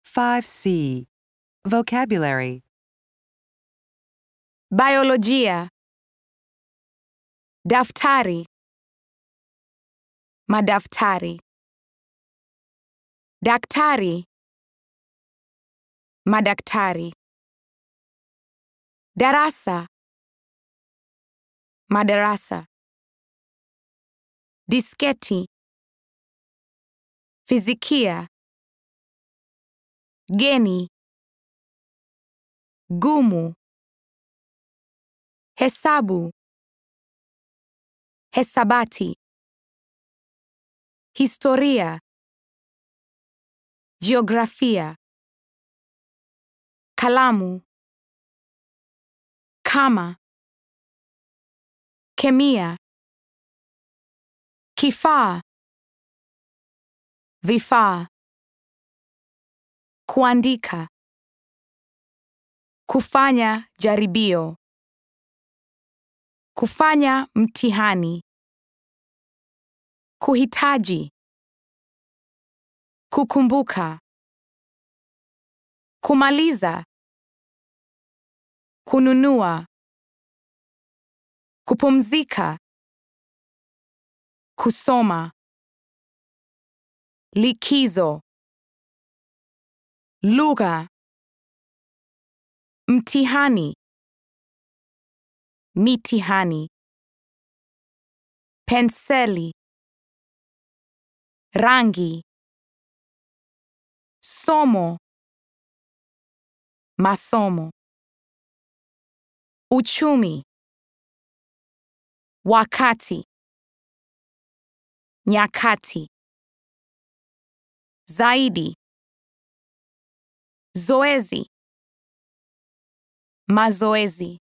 5C. Vocabulary. Biolojia. Daftari. Madaftari. Daktari. Madaktari. Darasa. Madarasa. Disketi. Fizikia. Geni. Gumu. Hesabu. Hesabati. Historia. Jiografia. Kalamu. Kama. Kemia. Kifaa. Vifaa. Kuandika. Kufanya jaribio. Kufanya mtihani. Kuhitaji. Kukumbuka. Kumaliza. Kununua. Kupumzika. Kusoma. Likizo. Lugha. Mtihani. Mitihani. Penseli. Rangi. Somo. Masomo. Uchumi. Wakati. Nyakati. Zaidi. Zoezi. Mazoezi.